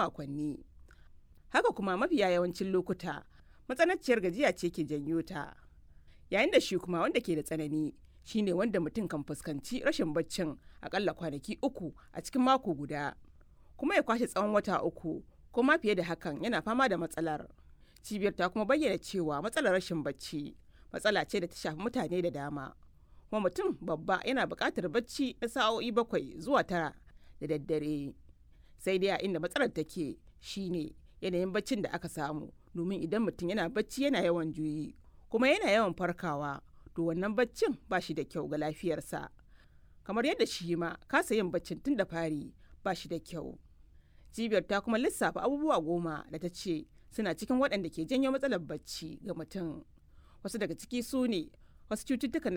makonni haka kuma mafiya yawancin lokuta matsananciyar gajiya ce ke janyo ta yayin da shi kuma wanda ke da tsanani shine wanda mutum kan fuskanci rashin baccin akalla kwanaki uku a cikin mako guda kuma ya kwashe tsawon wata uku ko ma fiye da hakan yana fama da matsalar cibiyar ta kuma bayyana cewa matsalar rashin bacci matsala ce da ta shafi mutane da dama kuma mutum babba yana buƙatar bacci na sa'o'i bakwai zuwa tara da daddare sai dai a inda matsalar take shine yanayin baccin da aka samu domin idan mutum yana bacci yana yawan juyi kuma yana yawan farkawa to wannan baccin ba shi da kyau ga lafiyarsa kamar yadda shi ma kasa yin baccin tun da fari ba shi da kyau cibiyar ta kuma lissafa abubuwa goma da ta ce suna cikin waɗanda ke janyo matsalar bacci ga mutum wasu daga ciki su ne wasu cututtukan